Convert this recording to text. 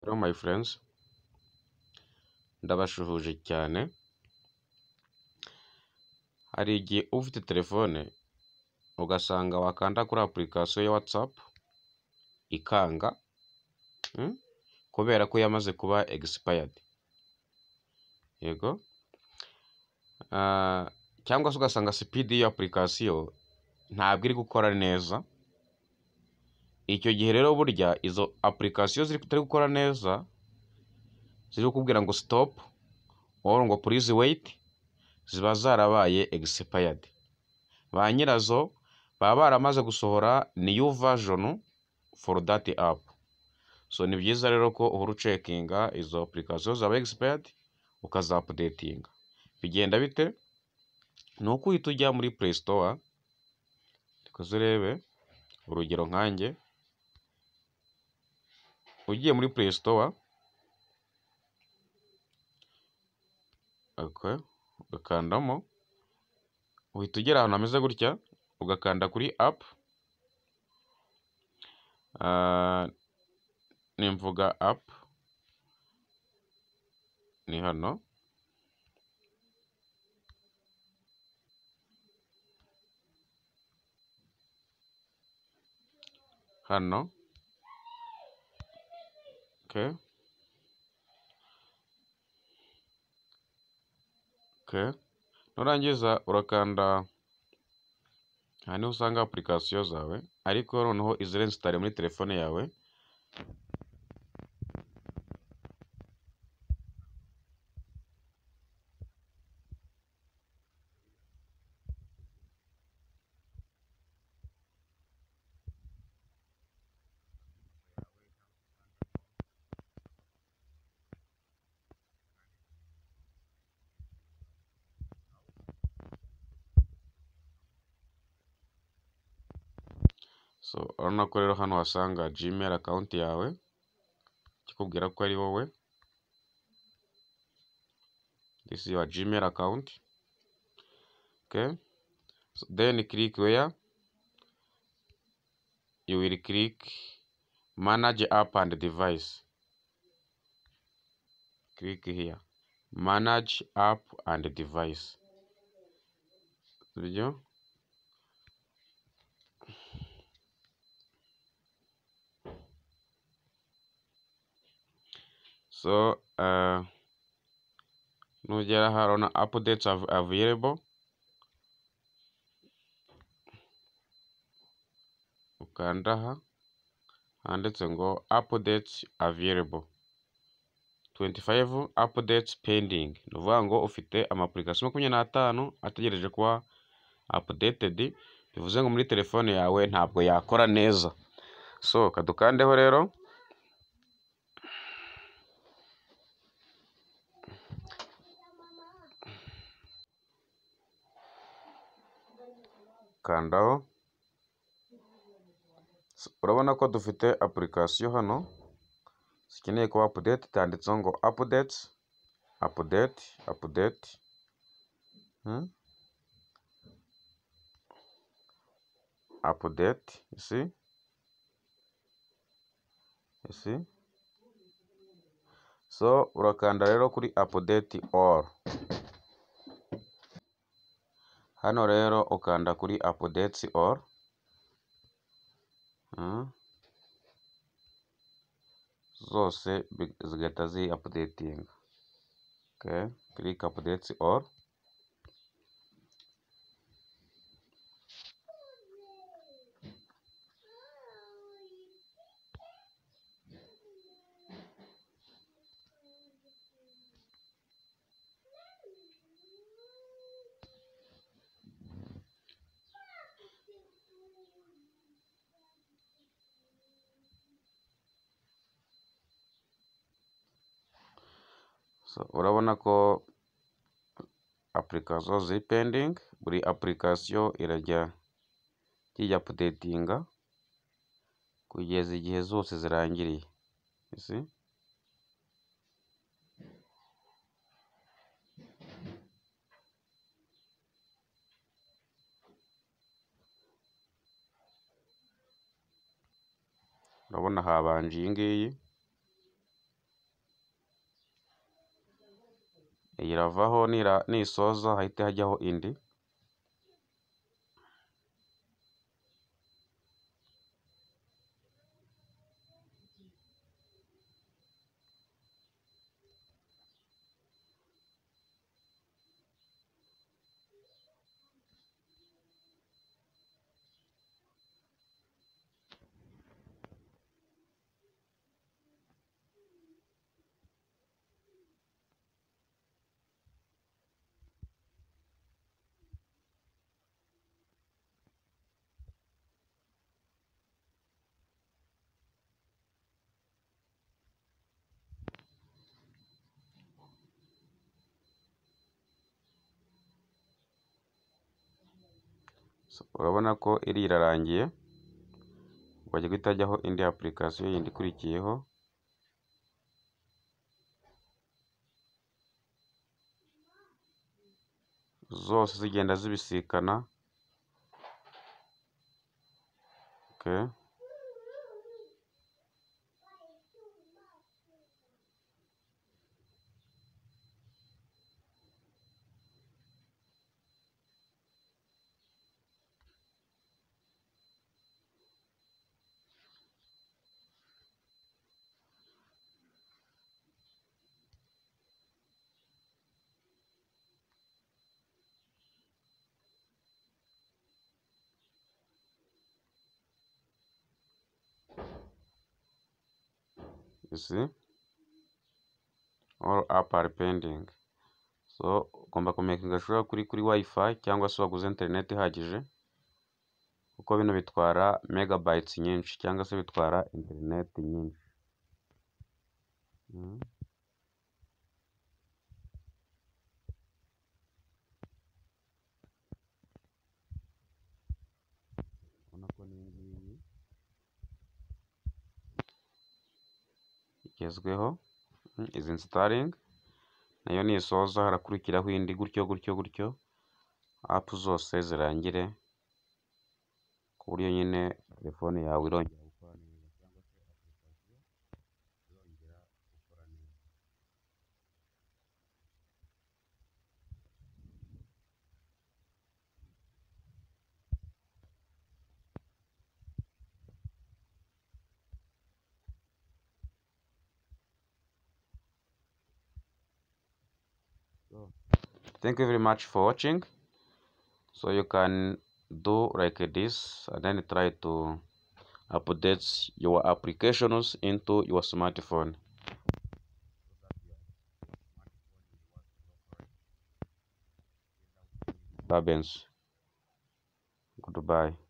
Hello my friends, ndabasuhuje cyane, hari igihe uba ufite telefone ugasanga wakanda kuri apurikasiyo ya watsapu ikanga kubera ko yamaze kuba egisipayadi, yego cyangwa se ugasanga sipidi y'iyo apurikasiyo ntabwo iri gukora neza, icyo gihe rero burya izo apurikasiyo zitari gukora neza ziri kukubwira ngo sitopu wowe ngo purize weyiti ziba zarabaye egisipayadi, ba nyirazo baba baramaze gusohora niyu vajoni foru dati apu, so ni byiza rero ko uhora ucekinga izo apurikasiyo zabaye egisipayadi ukazapudetinga, bigenda bite? Ni uko uhita ujya muri pureyi sitowa reka urebe urugero nkanjye, ugiye muri pureyi sitowa ugakandamo uhita ugera ahantu hameze gutya ugakanda kuri apu, nimvuga apu ni hano. hano okay. Okay. nurangiza urakanda aha niho usanga apurikasiyo zawe ariko noneho izirenstare muri telefone yawe so urabona ko rero hano wasanga gmail akawunti yawe kikubwira ko ari wowe this is your gmail account okay so then click where you will click manage app and device click here manage app and device sibyo so uh, nugera aha urabona updates av available ukanda aha handitse ngo updates available 25 updates pending ni ukuvuga ngo ufite amapurikasiyo makumyabiri n'atanu ategereje kuba updated bivuze ngo muri telefone yawe ntabwo yakora neza so kadukandeho rero kandaho urabona ko dufite apurikasiyo hano zikeneye kuba apudeti cyanditseho ngo apudeti apudeti apudeti apudeti isi isi so urakanda rero kuri apudeti oru hano rero ukanda kuri apudeti oru zose zigahita ziapudetinga click apudeti oru urabona ko apurikasiyo ziri pendingi buri apurikasiyo irajya ijya apudetinga kugeza igihe zose zirangiriye urabona habanje iyi ngiyi iyi iravaho nira- nisoza hahite hajyaho indi So, urabona ko iri irarangiye bajya guhita hajyaho indi application yindi ikurikiyeho zose zigenda zibisikana okay. you see all app are pending so ugomba kumekinga sure kuri kuri wifi cyangwa se waguze internet ihagije kuko bino bitwara megabytes nyinshi cyangwa se bitwara internet nyinshi mm. Urabona ko n'iyi ngiyi igezweho mm, is installing nayo nisoza harakurikiraho indi gutyo gutyo gutyo app zose zirangire ku buryo nyine telefone yawe irongera gukora neza cyangwa se application irongera gukora neza so thank you very much for watching so you can do like this and then try to update your applications into your smartphone disturbance goodbye